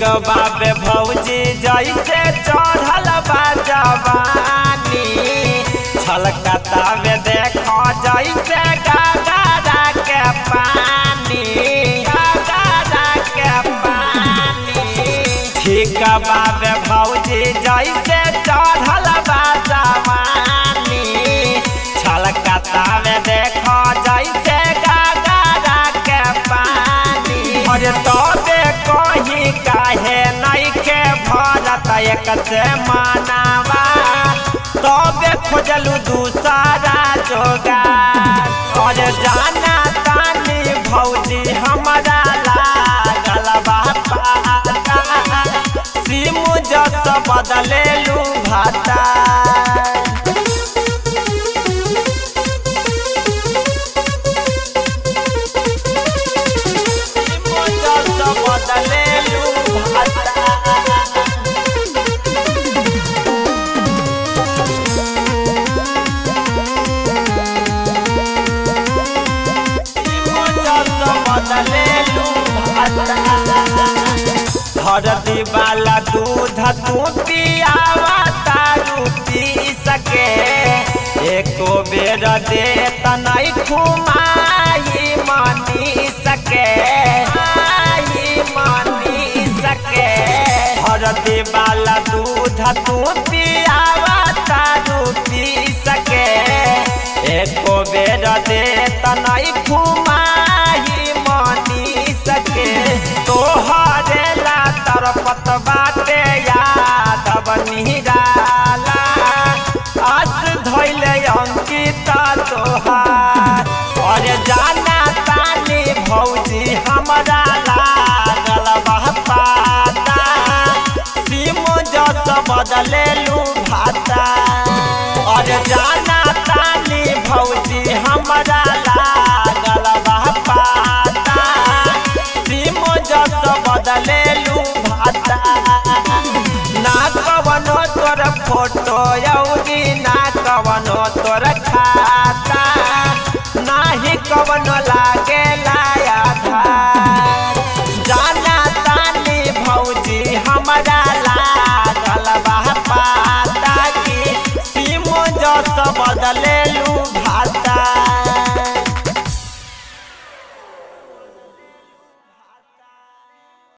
बाबे भौजी जैसे चढ़ल बा जवानी छलकता में देखो जैसे गगरा के पानी गगरा के पानी ठीक बाबे भौजी जैसे चढ़ल बा जवानी छलकता में देखो जैसे गगरा के पानी अरे तबे कहीं काहे नहीं के भरत एक से मानावा तबे खोजलू दूसरा जोगार और जाना तानी भौजी हमारा लागल बा पाता सिम जस बदलेलू भाता हरदी वाला दूध तू पियावा तारू पी सके एको बेर दे तनई घुमाई मानी सके आई मानी सके हरदी वाला दूध तू पियावा तारू पी सके एको बेर दे तनई घुमाई मानी सके तोहरे ला तरपत बाटे यादव निराला आस धैले अंकिता तोहार और जाना तानी भौजी हमरा लागल बा पाता सिम जस बदलेलू भाता और जाना तानी भौजी हमरा लागल बा पाता सिम जस बदलेलू भाता ना कवनो तोर फोटो यौरी ना कवनो तोर खाता नाही कवनो लागे